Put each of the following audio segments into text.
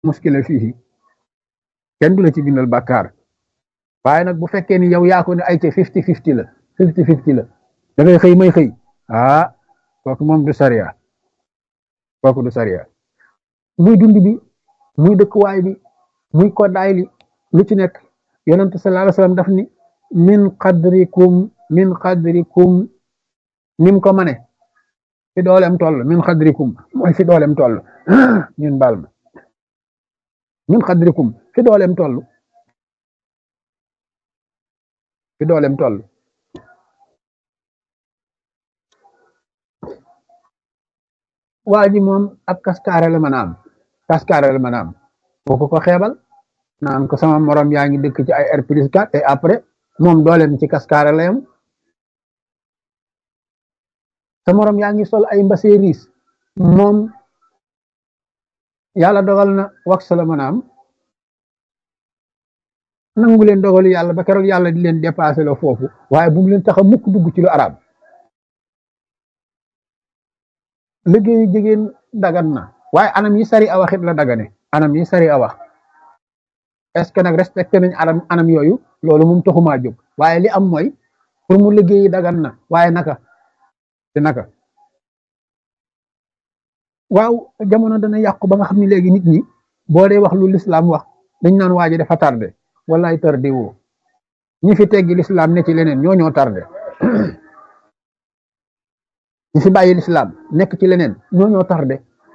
muskila fii kenn du la ci bindal bàkkaar waaye nag bu fekkee ni yow yaa ko ne ay ca fifty fifty la fifty fifty la da ngay xëy may xëy ah kooku moom du sariya kooku du sariya muy dund bi muy dëkkuwaay bi muy koddaay li lu ci nekk yonent sallallahu alayhi wasallam daf ni min qadrikum min qadrikum nim ko mane fi doolem toll min qadrikum mooy fi doolem toll ñun baal ma min qadrikum fi doolem toll fi doolem toll waa ji moom ab kaskaare la mën a am kaskaare la mën a am boo ko ko xeebal naan ko sama morom yaa ngi dëkk ci ay R plus 4 et après moom dooleem ci kaskaare la yam sa morom yaa ngi sol ay mbasee riis moom yàlla dogal na wax la mën a am nangu leen dogalu yàlla ba keroog yàlla di leen dépassé la foofu waaye bu mu leen tax a mukk dugg ci lu arab liggéeyu jigéen dagan na waaye anam yi sari a waxit la dagane anam yi sari a wax est-ce que nag respecté nañ anam anam yooyu loolu moom taxumaa jóg waaye li am mooy pour mu liggéeyi dagan na waaye naka te naka waaw jamono dana yàqu ba nga xam ne léegi nit ñi boo dee wax lu lislaam wax dañ naan waaji dafa tardé wallaay tardé woo ñi fi teggi lislaam ne ci leneen ñoo ñoo tardé ñi fi bàyyi lislaam nekk ci leneen ñoo ñoo tardé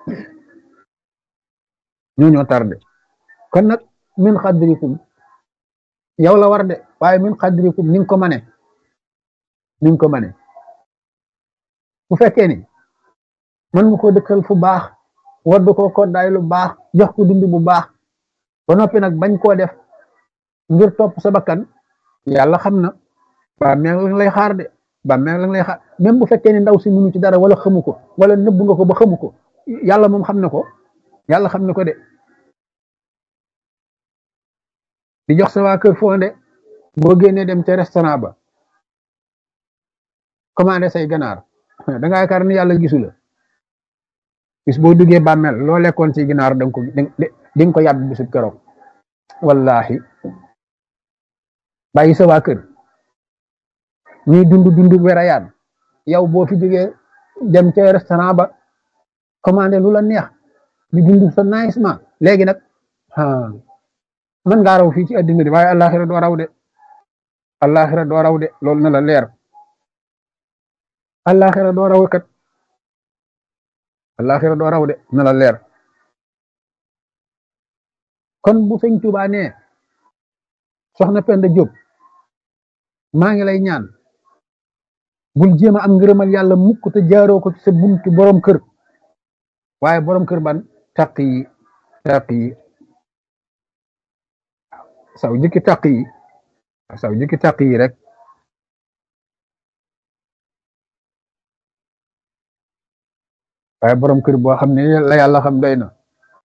ñoo ñoo tardé kon nag min xadrikum yow la war de waaye min xadrikum ni nga ko mane ni nga ko mane bu fekkee ni mën nga ko dëkkal fu baax waddu ko koddaay lu baax jox ko dund bu baax ba noppi nag bañ koo def ngir topp sa bakkan yàlla xam na ba meel la lay xaar de ba meel la lay xaar même bu fekkee ni ndaw si munu ci dara wala xamu ko wala nëbb nga ko ba xamu ko yàlla moom xam na ko yàlla xam na ko de di jox sa waa kër fonde boo génnee dem ca restaurant ba commandé say ganaar da nga yaakaar ni yàlla gisu la bis boo duggee bàmmeel loo lekkoon ci ginaar danga ko di nga ko yàbb bisub keroog wallahi bàyyi sa waa kër ñuy dund dund werayaan yow boo fi jógee dem ca restaurant ba commandé lu la neex di dund sa nagisement léegi nag mën ngaa raw fii ci addina di waaye àllaaxira doo raw de àllaaxira doo raw de loolu na la leer àllaaxira doo raw kat àllaaxira doo raw de na la leer kon bu sëñ Tuubaa nee soxna Penda Diop maa ngi lay ñaan bul jéem a am ngërëmal yàlla mukk te jaaroo ko ci sa buntu borom kër waaye borom kër ban taq yi taq yi saw jikki taq yi saw jikki taq yi rek waaye borom kër boo xam ne la yàlla xam doy na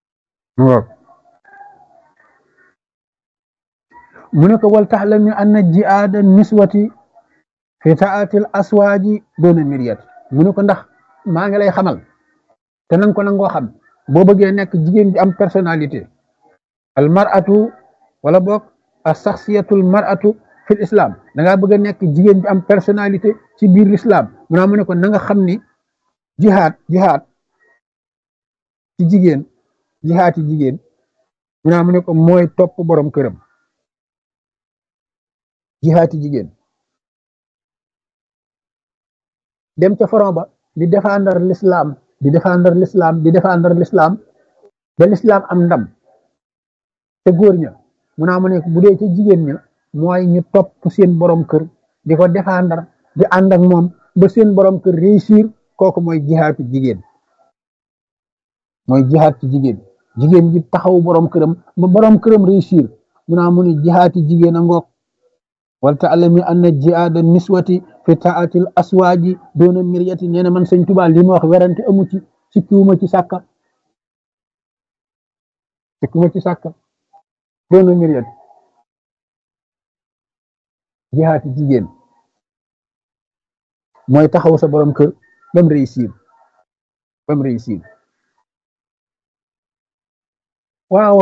mu ne ko wal taxlami anna jihaada niswati fi taatil aswaaji doona miriyat mu ne ko ndax maa ngi lay xamal te nanga ko nangoo xam boo bëggee nekk jigéen bi am personnalité al mar'atu wala boog a saxsiyatul mar'atu fil islam da ngaa bëgg a nekk jigéen bi am personnalité ci biir l'islam mu naa mu ne ko na nga xam ni jihaad jihaad ci jigéen jihaad ci jigéen mu naa mu ne ko mooy topp borom këram jihaad ci jigéen dem ca front ba di défendre l'islam di défendre l'islam di défendre l'islam ba l'islam am ndam te góor ña mu naa mu ne bu dee ca jigéen ña mooy ñu topp seen borom kër di ko défendre di ànd ak moom ba seen borom kër réussir kooku mooy jihaad ci jigéen mooy jihaad ci jigéen jigéen ji taxaw borom këram ba borom këram réussir mu naa mu ne jihaad ci jigéen a ngoog wal ta'lami anna jihaada niswati fi taatil aswaaji doona miryati nee na man sëñ Tuubaa li ma wax werante amu ci sikkiwuma ci sàkka sikkiwuma ci sàkka doona miryati jihaad ci jigéen mooy taxaw sa borom kër bam réussir bam réussir waaw